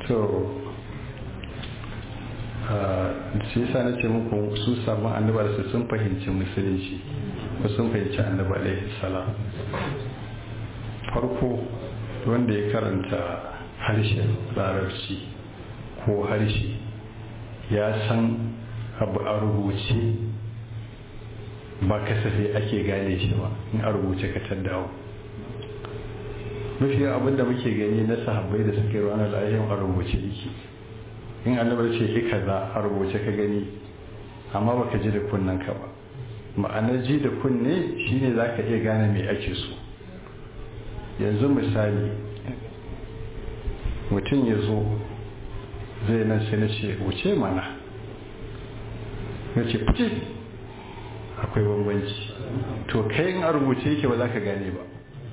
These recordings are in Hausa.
to shi yasa na ce muku su sabon annabar su sun fahimci musulunci ko sun fahimci annabi alaihi salam farko wanda ya karanta harshen larabci ko harshe ya san abu a rubuce ba kasafai ake gane shi ba in a rubuce ka dawo mafi abin da muke gani na sahabbai da suke ranar lahiyar a rubuce yake in annabar ce ika za a rubuce ka gani amma baka ji da kunnen ka ba ma'anar ji da kunne shine za ka iya gane mai ake so yanzu misali mutum ya zo zai nan sai na ce wuce mana na ce fice akwai bambanci to kai in a rubuce yake ba za ka gane ba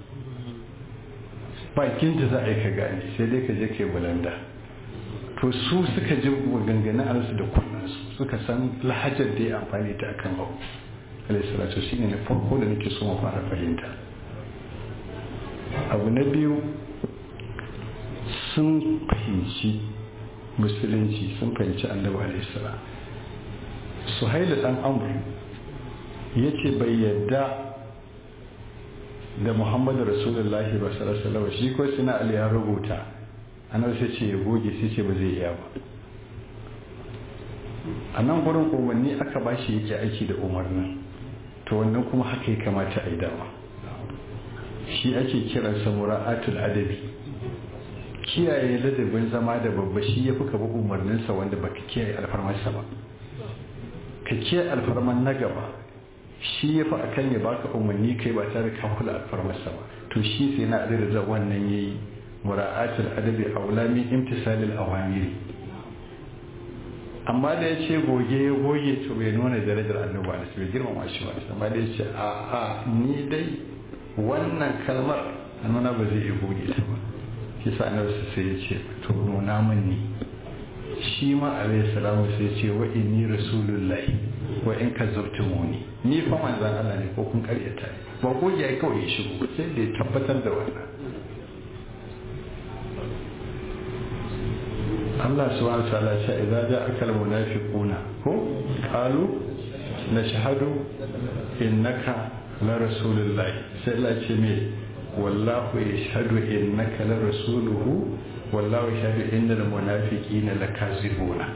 bakin da za a yi ka gane sai dai ka je ka yi bulanda to su suka ji maganganun arsu da kunnansu suka san lahajar da ya amfani ta akan abu alaihissalatu shi ne na farko da nake so mu fara fahimta abu na biyu sun fahimci musulunci sun fahimci annabi alaihissalam su haila dan amur ya ce bai yadda da muhammadu rasulullahi ba sallallahu shi ko suna ali ya rubuta annabi sai ce ya goge sai ce ba zai iya ba a nan gurin umarni aka ba shi yake aiki da umarnin to wannan kuma haka ya kamata a yi dama shi ake kiransa mura'atul adabi kiyaye ladabin zama da babba shi ya fi ka bi umarninsa wanda baka kiyaye alfarmarsa ba ka kiyaye alfarman na gaba shi ya fi akan ya baka umarni kai ba tare ka kula alfarmarsa ba to shi sai na adada wannan yayi mura'atul adabi aulami imtisalil awamiri amma da ya ce goge ya goge to bai nuna darajar annabi da bai girmama shi ba amma da ya ce a a ni dai wannan kalmar nuna ba zai iya goge ta ba shi sa annabi sai ya ce to nuna min ni shi ma alayhi salamu sai ya ce wa inni rasulullahi wa in kazzabtumuni ni fa manzon Allah ne ko kun karyata ba goge ya kawai ya shigo sai da ya tabbatar da wannan Allah subhanahu wa ta'ala ce idza ja'aka al-munafiquna ko qalu nashhadu innaka la rasulullah sai Allah ce me wallahu yashhadu innaka la rasuluhu wallahu yashhadu innal munafiqina lakazibuna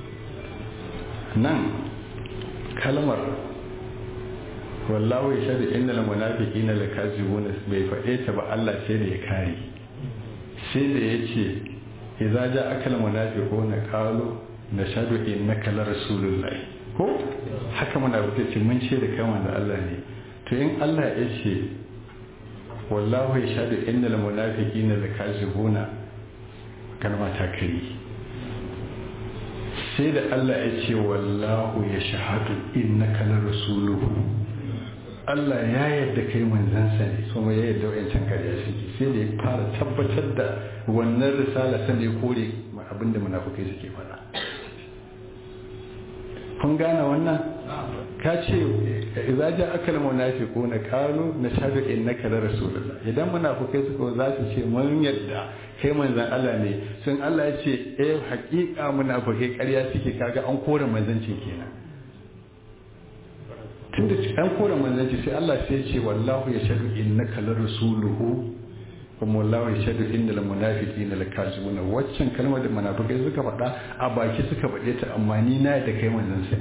nan kalmar wallahu yashhadu innal munafiqina lakazibuna bai faɗe ta ba Allah sai da ya kare sai da yace idza ja'aka almunafiquna qalu nashhadu innaka la rasulullah ko haka munafiki ce mun ce da kai manzo Allah ne to in Allah ya ce wallahu yashhadu innal munafiqina lakazibuna kalma ta kai sai da Allah ya ce wallahu yashhadu innaka la rasuluhu Allah ya yarda kai manzansa ne kuma ya yarda wa'yancan karya suke sai da ya fara tabbatar da wannan risala sanda ya kore abinda munafukai suke faɗa kun gane wannan ka ce idza ja akal munafiquna qalu nashhadu innaka la rasulullah idan munafukai suka za su ce mun yadda kai manzan Allah ne sun Allah ya ce eh haƙiƙa munafukai ƙarya suke kaga an kore manzancin kenan tunda an kore manzanci sai Allah sai ya ce wallahu yashhadu innaka la rasuluhu kuma wallahu yashhadu innal munafiqina lakazibuna waccan kalmar da munafikai suka faɗa a baki suka faɗe ta amma ni na da kai manzon sa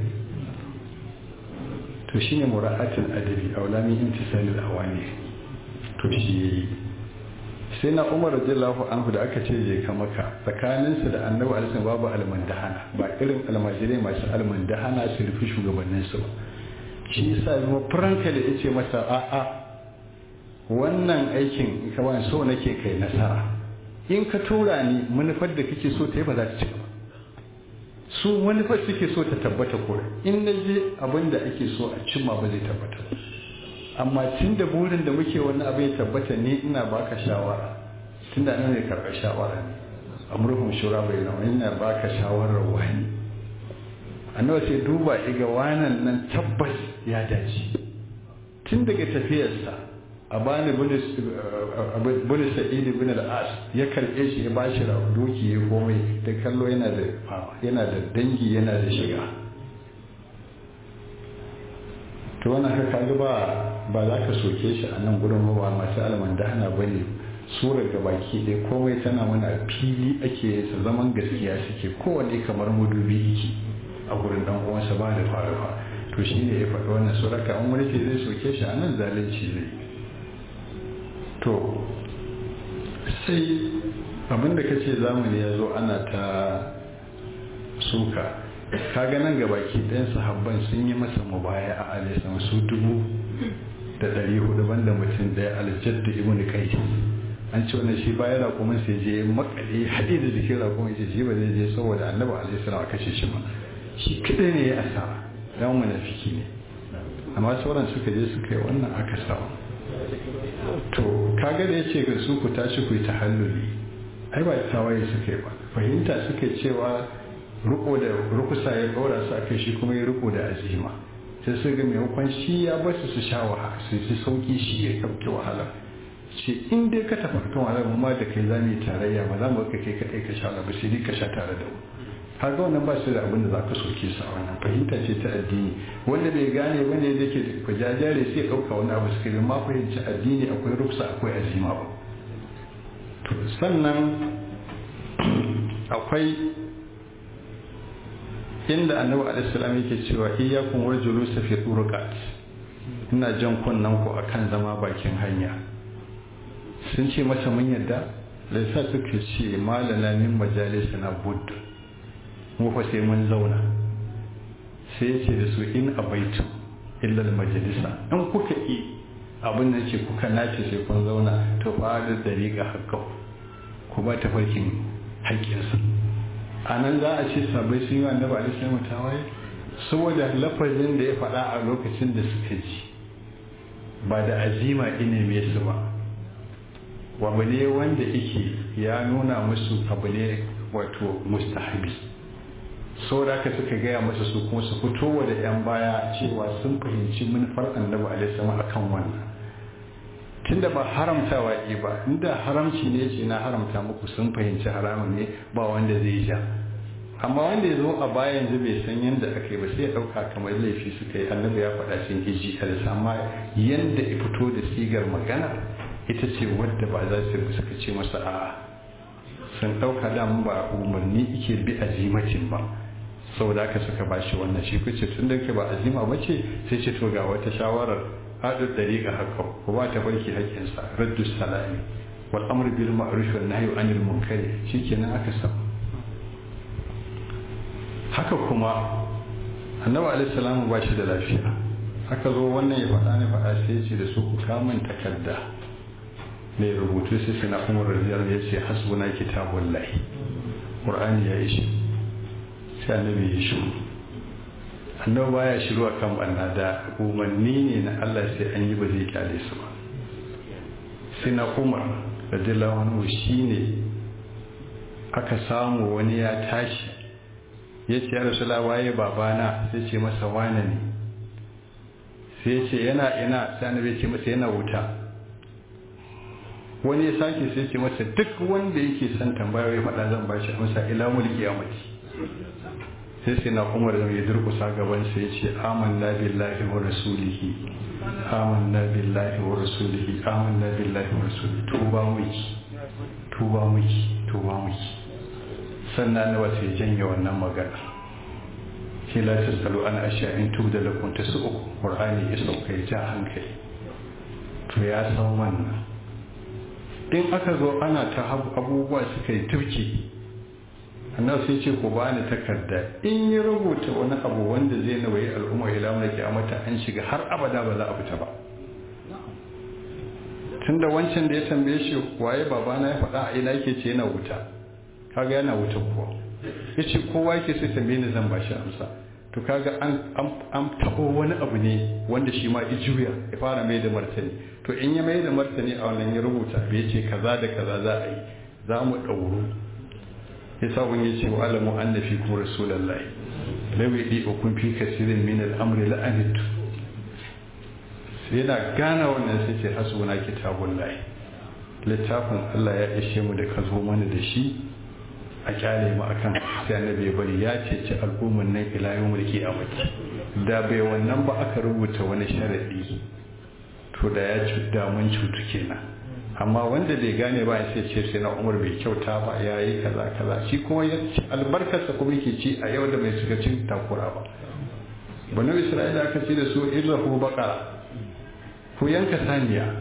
to shine mura'atul adabi aulami imtisalil awani to shi sai na Umar radiyallahu anhu da aka ce je ka maka tsakanin su da Annabi alaihi babu almandahana ba irin almajirai masu almandahana su rufi shugabannin su ba shi yasa zama franka da yace masa a'a wannan aikin kawai so nake kai nasara in ka tura ni manufar da kake so ta yi ba za ta ci ba su manufar suke so ta tabbata ko in na je abin da ake so a cimma ba zai tabbata amma tun da burin da muke wani abin ya tabbata ni ina baka shawara tun da nan ne karɓar shawara ne amurhum shura bai zama ina baka shawarar wani annabi sai duba iga wanan nan tabbas ya dace tun daga tafiyarsa a bani bin sa'idi bin al'as ya karɓe shi ya bashi doki ya komai da kallo yana da yana da dangi yana da shiga to wannan haka kaga ba ba za ka soke shi a nan gurin ba masu almandana ba ne surar ga baki ɗaya komai tana mana fili ake sa zaman gaskiya suke kowane kamar madubi yake a gurin dan uwansa ba da faruwa to shine ya faɗi wannan suraka an wani ke zai soke shi a nan zalunci ne to sai abinda ka ce zamani ya zo ana ta suka kaga nan gabaki ɗayan sahabban sun yi masa mubaya a alisan su dubu da ɗari hudu banda mutum ɗaya aljaddu ibn kai an ce wannan shi bayan raƙumin sai je makale haɗe da jikin raƙumin ce shi ba zai je saboda annabi alaihi salam a kashe shi ba shi kaɗai ne ya asara dan munafiki ne amma sauran suka je suka yi wannan aka samu to kaga da yace ga su ku tashi ku yi tahalluli ai ba tawaye suka yi ba fahimta suka cewa riko da rukusa ya ɗora su akai shi kuma ya riko da azima sai su ga maimakon shi ya ba su su sha wahala su ji sauki shi ya kauke wahala ce in dai ka tafi kan wahala mu ma da kai za mu yi tarayya ba za mu ka kai kaɗai ka sha ba sai dai ka sha tare da mu har ga wannan ba su da abin da za ka soke su a wannan fahimta ce ta addini wanda bai gane ba ne yake da kwajajare sai ya ɗauka wani abu suka ma fahimci addini akwai ruksa akwai azima ba to sannan akwai inda annabi alaihissalam yake cewa iyyakum wal julus fi turqat ina jan kunnan ku akan zama bakin hanya sun ce masa mun yadda da sa suka ce malana min majalisina budd mu fa sai mun zauna sai ya ce da su in abaitu illa al majalisa in kuka yi abin da ce kuka nace sai kun zauna to fa da dariqa hakka ku ba ta farkin haƙƙinsa a nan za a ce sabai sun yi wa annabi alaihi salamu tawaye saboda lafazin da ya faɗa a lokacin da suka ji ba da azima inime su ba wabu ne wanda yake ya nuna musu abu ne wato mustahabi saboda haka suka gaya masa su kuma su fito da yan baya cewa sun fahimci manufar annabi alaihi salamu akan wannan tunda ba haramtawa yi ba inda haramci ne ce na haramta muku sun fahimci haramun ne ba wanda zai ja amma wanda ya zo a baya yanzu bai san yadda aka yi ba sai ya ɗauka kamar laifi suka yi annabi ya faɗa sun hiji a amma yadda ya fito da sigar magana ita ce wadda ba za su suka ce masa a'a sun ɗauka damun ba umarni ike bi azimacin ba saboda haka suka ba shi wannan shi kuce tun da ke ba azima ba ce sai ce to ga wata shawarar haɗin ɗariƙa haka ko ba ta barki haƙƙinsa raddu salami wal amr bil ma'ruf wal nahyi anil munkari shikenan aka samu haka kuma annabi alaihi salamu ba shi da lafiya aka zo wannan ya faɗa ne faɗa sai ya ce da su ku kamun takarda mai rubutu sai sai na umar radiyar ya ce hasbuna kitabullahi qur'ani ya yi shi sai annabi ya shiru annabi baya shiru a kan banna da umarni ne na Allah sai an yi ba zai kyale su ba sai na umar radiyallahu anhu shine aka samu wani ya tashi ya ce ya rasula waye babana sai ce masa wane ne sai ya ce yana ina sai annabi ce masa yana wuta wani ya sake sai ce masa duk wanda yake son tambaya ya faɗa zan bashi amsa ila mulki yamati sai sai na umar da ya durkusa gaban sai ya ce amanna billahi wa rasulihi amanna billahi wa rasulihi amanna billahi wa rasulihi tuba miki tuba miki tuba miki sannan na wasu ya janye wannan magana shi la tasalu an ashiya in tubda lakum tasu'u qur'ani ya sauka ya ja hankali to ya san wannan in aka zo ana ta abubuwa suka yi turki annabi sai ce ku bani takarda in yi rubuta wani abu wanda zai nawayi al'umma ila mun kiyamata an shiga har abada ba za a fita ba tunda wancan da ya tambaye shi waye babana ya faɗa a ina yake ce yana wuta kaga yana wuta kuwa yace kowa yake sai tambaye ni zan bashi amsa to kaga an an tabo wani abu ne wanda shi ma ijuya ya fara mai da martani to in ya mai da martani a wannan ya rubuta bai ce kaza da kaza za a yi za mu ɗauru ya sa wani ya ce wa alamu an nafi kuma rasulallahi lawi ɗi kun fi kasirin min al'amri la'anitu sai yana gane wannan sai ce hasbuna kitabullahi littafin Allah ya ishe mu da ka zo mana da shi a kyale mu akan sai annabi ya bari ya ceci al'umman nan ila yawmul qiyamati da bai wannan ba aka rubuta wani sharadi to da ya ci da mun cutu kenan amma wanda bai gane ba sai ce sai na umar bai kyauta ba ya yi kaza kaza shi kuma ya ci albarkarsa kuma yake ci a yau da mai suka cin takura ba banu isra'ila aka ce da su irrahu baqara ku yanka saniya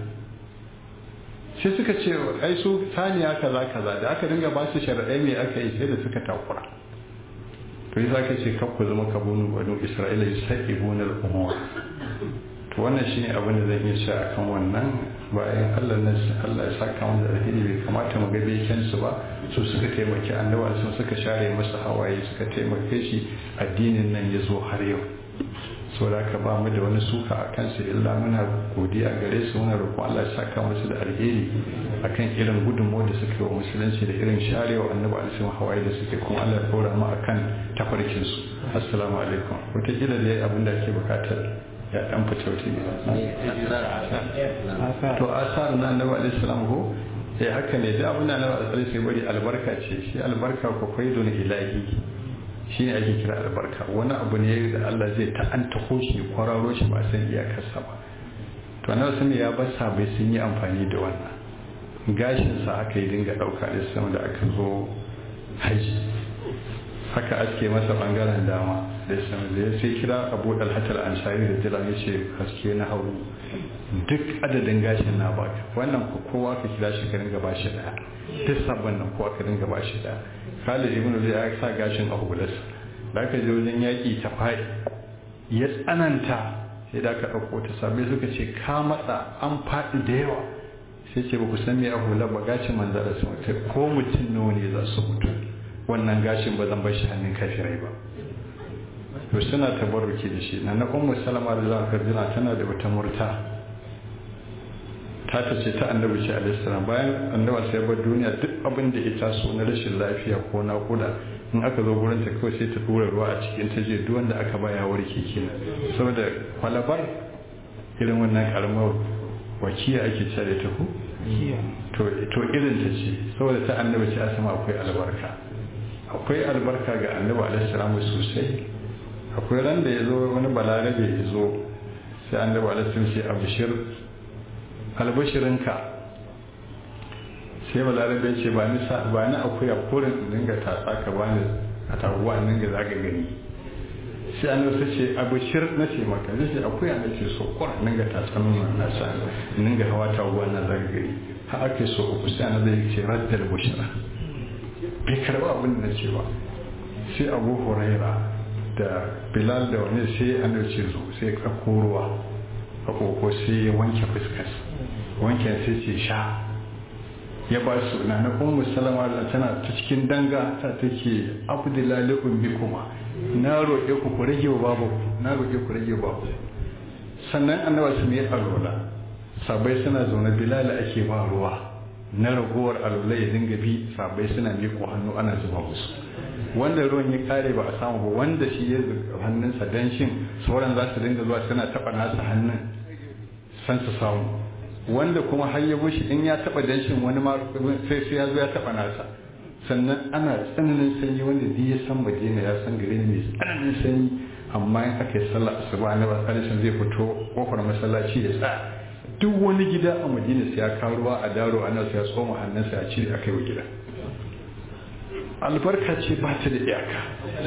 sai suka ce ai su saniya kaza kaza da aka dinga ba su sharaɗai me aka yi sai da suka takura to yi zaka ce kakku zama kabunu banu isra'ila yusaqibuna al-umur to wannan shine abin da zan iya cewa akan wannan bayan Allah na Allah ya saka mu da alheri bai kamata mu ga beken su ba su suka taimaki annabawa sun suka share masa hawaye suka taimake shi addinin nan ya zo har yau so da ka ba mu da wani suka a kansu illa muna godiya gare su muna roƙon Allah ya saka musu da alheri akan irin gudunmu da suke wa musulunci da irin sharewa annabi alisun hawaye da suke kuma Allah ya dora mu akan tafarkin su assalamu alaikum wataƙila da abin da ake bukatar ya dan fita wata to asar na annabi alaihi salam ko sai haka ne da abin da annabi alaihi sai bari albarka ce shi albarka ko faidun ilahi shi ne ake kira albarka wani abu ne da Allah zai ta'anta ko shi kwararo shi ba san iyakarsa ba to annabi sun ya bar sabai sun yi amfani da wannan gashin sa aka yi dinga dauka da sama da aka zo haji haka aske masa bangaren dama da sama da sai kira Abu Dalhat al-Ansari da jira ya ce haske na hauru duk adadin gashin na baka wannan ko kowa ka kira shi ka dinga bashi daya duk sabon nan kowa ka dinga bashi daya Khalid ibn Zayd ya sa gashin a hularsa da aka je wajen yaƙi ta faɗi ya tsananta sai da aka ɗauko ta sabbi suka ce ka matsa an faɗi da yawa sai ce ba ku san me a hular ba gashin manzara su mutu ko mutum nawa ne za su mutu wannan gashin ba zan bar shi hannun kafirai ba to suna tabarruki da shi na na ummu salama da za ka tana da wata murta ta ta ce ta annabi ce alaihi salam bayan annabi sai bar duniya duk abin da ya taso na rashin lafiya ko na kuda in aka zo gurin ta kawai sai ta dora ruwa a cikin ta je duk wanda aka baya warke kenan saboda kwalabar irin wannan karamar wakiya ake cewa ta ku to to irin ta ce saboda ta annabi ce asama akwai albarka akwai albarka ga annabi alaihi salam sosai akwai ran da ya zo wani balarabe ya zo sai annabi alaihi salam ce abshir albashirinka sai balarabe ce ba ni ba ni akuya kurin in dinga tatsa ka ba ni a taguwa in dinga zaga gani sai an wasu ce abashir na ce maka zai ce akuya na ce so kur in dinga tatsa nuna na sa in dinga hawa taguwa na zaga gani ha ake so uku sai an zai ce raddal bushira bai karba abin da na ce ba sai abu huraira da bilal da wani sai an ce zo sai ka ruwa a koko sai ya wanke fuskarsa wanke sai ce sha ya ba su na na ummu salama da tana ta cikin danga ta take abdullahi ummi kuma na roƙe ku ku rage wa babu na roƙe ku rage wa babu sannan annabi su ne alwala sabai suna zaune bilal ake ba ruwa na ragowar alwala ya dinga bi sabai suna miƙo hannu ana zuba musu wanda ruwan ya kare ba a samu ba wanda shi ya hannunsa danshin sauran za su dinga zuwa suna taɓa nasa hannun san su samu wanda kuma har ya bushe in ya taba danshin wani ma sai sai ya zo ya taba nasa sannan ana tsananin sanyi wanda duk ya san madina ya san gari ne mai tsananin sanyi amma in aka yi sallah asuba na ba tsalishin zai fito kofar masallaci ya tsaya duk wani gida a madina sai ya kawo ruwa a daro a nan sai ya tsoma hannunsa ya cire aka yi wa gida albarka ce ba ta da iyaka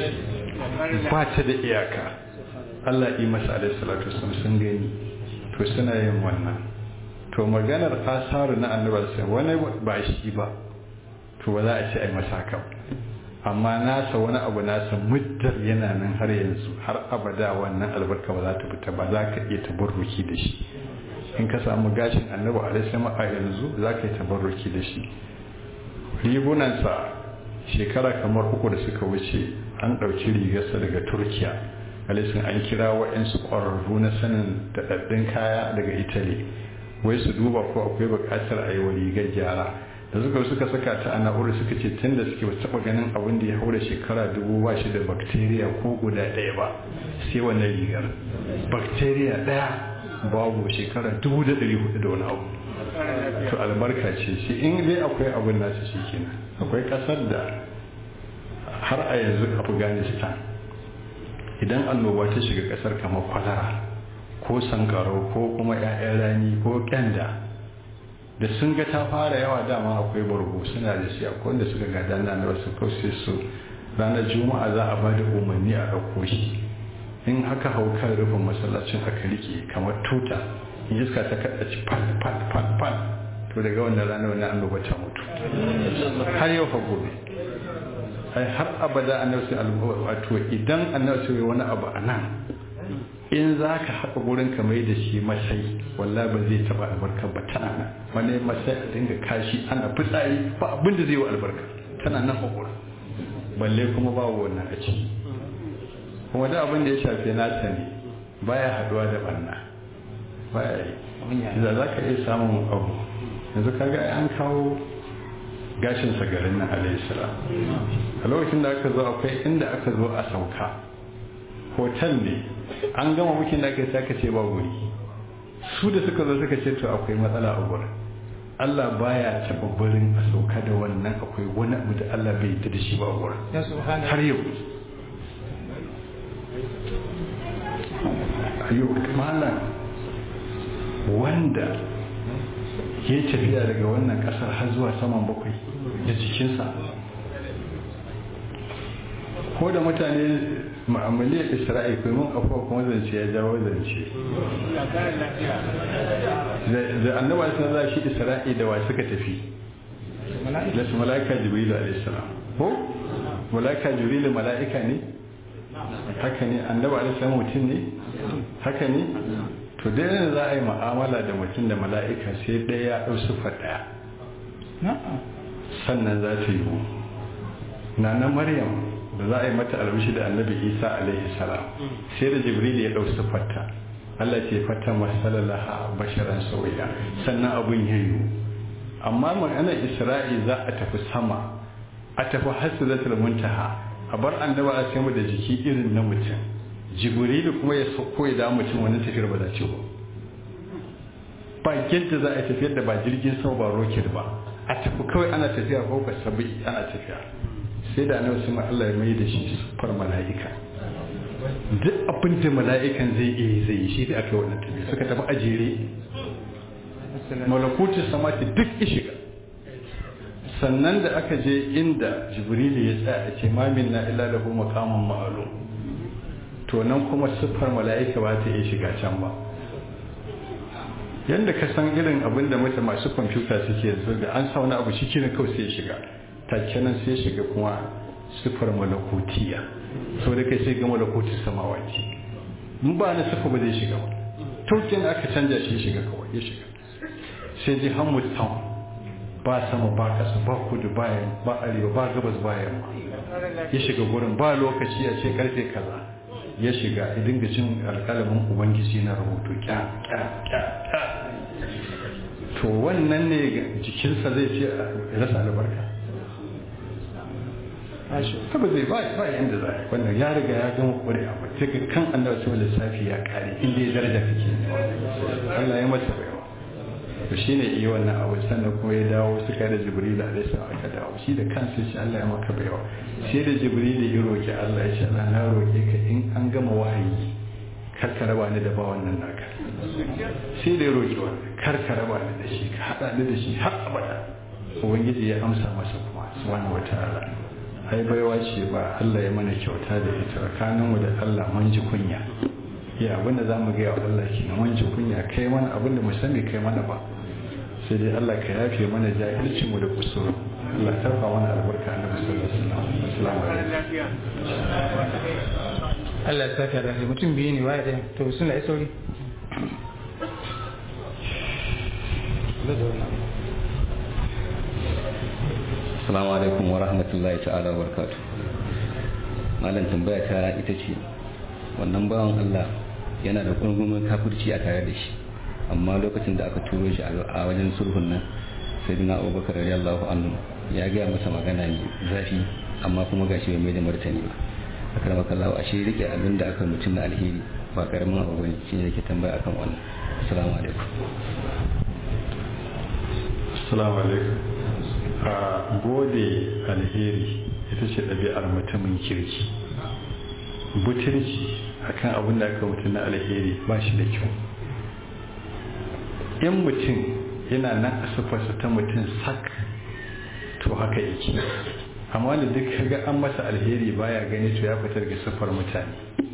ba ta da iyaka Allah yi masa alaihi salatu sun gani to suna yin wannan to maganar asaru na annabar sai wani ba shi ba to ba za a ce ai masa haka amma nasa wani abu nasa muddar yana nan har yanzu har abada wannan albarka ba za ta fita ba za ka iya tabarruki da shi in ka samu gashin annabi alaihi a yanzu za ka yi tabarruki da shi rigunansa shekara kamar uku da suka wuce an ɗauki rigarsa daga turkiya alisun an kira waɗansu ƙwararru na sanin daɗaɗɗun kaya daga italy wai su duba ko akwai buƙatar a yi wa rigar gyara da suka suka saka ta a na'urar suka ce tun da suke taɓa ganin abin da ya haura shekara dubu ba shi da bakteriya ko guda ɗaya ba sai wannan rigar bakteriya ɗaya babu shekara dubu da ɗari hudu da wani abu to albarka ce shi in dai akwai abin nasu shi kenan akwai ƙasar da har a yanzu afghanistan idan annoba ta shiga ƙasar kamar kwalara ko sankarau ko kuma 'ya'yan rani ko kyanda da sun ga ta fara yawa dama akwai bargo suna da shi akwai wanda suka gada na da wasu kawai su ranar juma'a za a bada umarni a ɗauko shi in haka hau kan rufin masallacin aka rike kamar tuta in iska ta kaɗa ci fal fal fal fal to daga wannan rana wani annoba ta mutu har yau fa gobe ai har abada annabi wato idan annabi wani abu a nan in za ka haɗa gurin ka mai da shi masai wallah ba zai taɓa albarka ba tana nan wani masai a dinga kashi ana fitsari ba abin da zai yi albarka tana nan a gurin balle kuma babu wannan a ciki kuma da abin da ya shafi nasa ne baya haɗuwa da ɓanna baya yi da za ka iya samun abu yanzu kaga an kawo gashin garin nan alayhi salam a lokacin da aka zo akwai inda aka zo a sauka hotel ne an gama mukin da aka yi aka ce ba guri su da suka zo suka ce to akwai matsala a gurin Allah baya taɓa barin a sauka da wannan akwai wani abu da Allah bai yi da shi ba a gurin har yau ayo malam wanda ya tafiya daga wannan kasar har zuwa saman bakwai da jikinsa ko da mutane ma'amaliyar isra'i kai mun afuwa kuma zance ya jawo zance da annaba sun za shi isra'i da wa suka tafi da su mala'ika jibrilu alaihissalam ko mala'ika jibrilu mala'ika ne haka ne annaba alaihissalam mutum ne haka ne to dai yanzu za a yi ma'amala da mutum da mala'ika sai ɗaya ya ɗau sufa ɗaya sannan za ta yi na na maryam da za a yi mata albishi da annabi isa alaihi salam sai da jibril ya ɗau sufarta allah ce fata masalalaha basharan sauya sannan abun ya yiwu amma maganar isra'i za a tafi sama a tafi hasilatul muntaha a bar annaba a sai da jiki irin na mutum jibrilu kuma ya sauko ya dawo mutum wani tafiyar ba za ce ba ba yadda za a tafiyar da ba jirgin sama ba roket ba a tafi kawai ana tafiya ko ka sabi ana tafiya sai da annabi sun Allah ya mai da shi sufar mala'ika duk abin da mala'ikan zai iya zai yi shi da aka yi wannan tafiya suka tafi a jere malakutin samati duk ishiga sannan da aka je inda jibrilu ya tsaya a ce mamin na illa lahu maqamun ma'lum to nan kuma siffar mala'ika ba ta iya shiga can ba yadda ka san irin abin da mata masu kwamfuta suke yanzu da an sa wani abu shi kiran kawai sai shiga take nan sai shiga kuma siffar malakutiya so da kai sai ga malakuti samawati mun ba na siffa ba zai shiga ba taukin aka canja shi shiga kawai ya shiga sai ji hamud town ba sama ba kasa ba kudu ba ba arewa ba gabas ba yamma ya shiga gurin ba lokaci a ce karfe kaza ya shiga ya dinga cin alƙalamin ubangiji na rubutu kya kya kya kya to wannan ne jikinsa zai ce rasa albarka ba zai ba ba yanda za a wannan ya riga ya gama kure a mace ga kan annabi sai lissafi ya kare inda ya daraja kake Allah ya masa baiwa to shine iya wannan abu sannan kuma ya dawo suka da jibril alaihi salam aka dawo shi da kansa shi Allah ya maka baiwa sai da jibril ya roki Allah ya ce Allah na roke ka in an gama wahayi kar ka raba ni da ba wannan naka sai da ya roki wannan kar ka raba ni da shi ka hada ni da shi har abada ubangiji ya amsa masa kuma subhanahu wataala ai baiwa ce ba Allah ya mana kyauta da ita tsakaninmu da Allah mun ji kunya ya abinda za mu gaya wa Allah ke na mun ji kunya kai mana abinda mu sani kai mana ba sai dai Allah ka yafe mana jahilcin mu da kusuru Allah ta fa mana albarka annabi sallallahu alaihi wasallam assalamu alaikum Allah ya saka da mutum biyu ne waye ɗaya to suna yi sauri Assalamu alaikum wa rahmatullahi ta'ala wa barakatuh. Malam tambaya ta ita ce wannan bawan Allah yana da kungumin kafirci a tare da shi amma lokacin da aka turo shi a wajen sulhun nan sai dina abubakar radiyallahu anhu ya gaya masa magana mai zafi amma kuma gashi bai mai da martani ba a karama kallahu ashe rike abin da aka mutum na alheri ba karamin abu bane shi ne yake tambaya akan wannan assalamu alaikum assalamu alaikum a gode alheri ita ce ɗabi'ar mutumin kirki butirci akan abin da aka mutu na alheri ba shi da kyau in mutum yana nan a sufarsa ta mutum sak to haka yake amma da duk kaga an masa alheri baya gani to ya fitar ga sufar mutane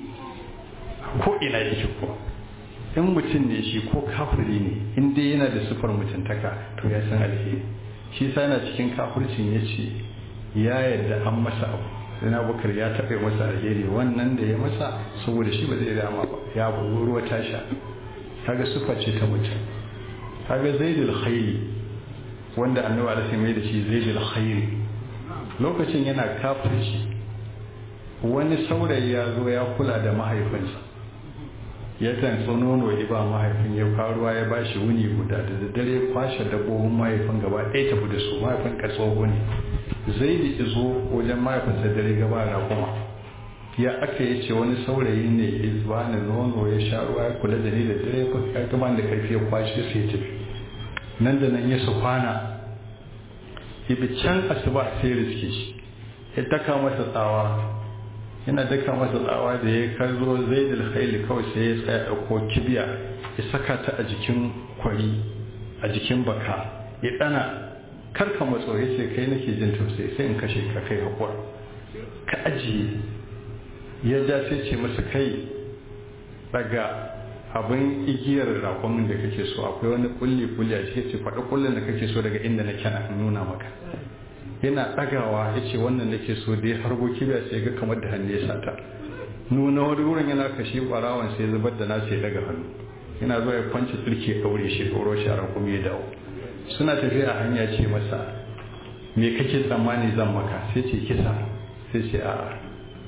ko ina yake ko in mutum ne shi ko kafiri ne in dai yana da sufar mutuntaka to ya san alheri shi sa yana cikin kafircin ya ce ya yadda an masa abu sai na bukar ya taɓa masa alheri wannan da ya masa saboda shi ba zai dama ba ya ruwa tasha kaga sufa ce ta mutum kaga zaidul khairi wanda annabi alaihi mai da shi zaidul khairi lokacin yana kafirci wani saurayi ya zo ya kula da mahaifinsa ya tantso nono ya ba mahaifin ya faruwa ya ba shi wuni guda da daddare kwashe dabbobin mahaifin gaba ɗaya tafi da su mahaifin ka tsoho ne zai da izo wajen mahaifinsa dare gaba na kuma ya aka yi ce wani saurayi ne ya ba ni nono ya sha ruwa ya kula da ni da dare ya gama da karfi ya kwashe sai ya tafi nan da nan ya su kwana ibi can asuba sai riske shi ya daka masa tsawa yana daka masa tsawa da ya kallo zai da khaili kawai sai ya tsaya ɗauko kibiya ya saka ta a jikin kwari a jikin baka ya ɗana karka matso ya ce kai nake jin tausayi sai in kashe ka kai haƙura ka ajiye ya ja sai ce masa kai daga abin igiyar raƙomin da kake so akwai wani kulli kulli a cikin ce faɗi kullin da kake so daga inda na kyana nuna maka yana ɗagawa ya ce wannan nake so da ya harbo kibiya sai ga kamar da hannu ya sata nuna wani wurin yana kashe ɓarawan sai zubar da nasa ya daga hannu yana zuwa ya kwanci tsirki ya ɗaure shi ɗoro shi a raƙumi ya dawo suna tafiya a hanya ce masa me kake tsammani zan maka sai ce kisa sai ce a'a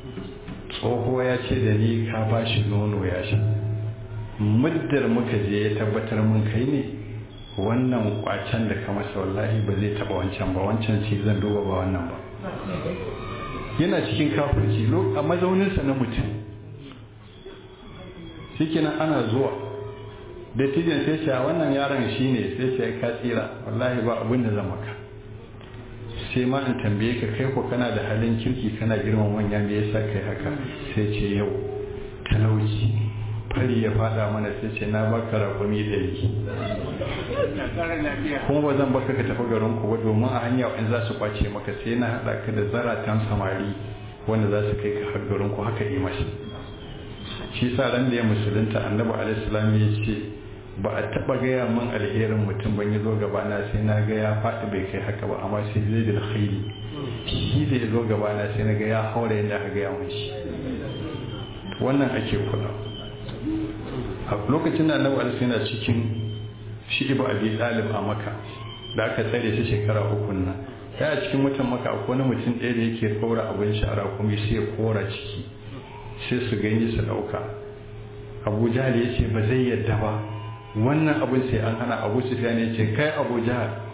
tsoho ya ce da ni ka ba shi nono ya sha muddar muka je ya tabbatar mun kai ne wannan kwacen da ka masa wallahi ba zai taba wancan ba wancan ce zan duba ba wannan ba yana cikin kafirci a mazauninsa na mutum shikenan ana zuwa dattijan sai ce wannan yaron shi ne sai ce ka tsira wallahi ba abin da zan maka sai ma in tambaye ka kai ko kana da halin kirki kana girman manya me yasa kai haka sai ce yau talauci fari ya fada mana sai ce na baka rakumi ɗari kuma ba zan baka ka tafi garin ku ba domin a hanya in za su kwace maka sai na haɗa ka da zaratan samari wanda za su kai ka har garin ku haka yi mashi shi sa ran da ya musulunta annabi alaihi salam ya ce ba a taba gaya min alherin mutum ban yi zo gabana sai na ga ya faɗi bai kai haka ba amma sai zai da khairi shi da ya zo gabana sai na ga ya haura yadda aka gaya mun shi wannan ake kula a lokacin da annabi alaihi yana cikin shi ibu abi talib a maka da aka tsare shi shekara uku nan ya a cikin mutan maka akwai wani mutum ɗaya da yake ɗaura abin shara kuma sai ya kora ciki sai su gani su ɗauka abu jahal ya ce ba zai yadda ba wannan abin sai an hana abu sufyan ya ce kai abu jahal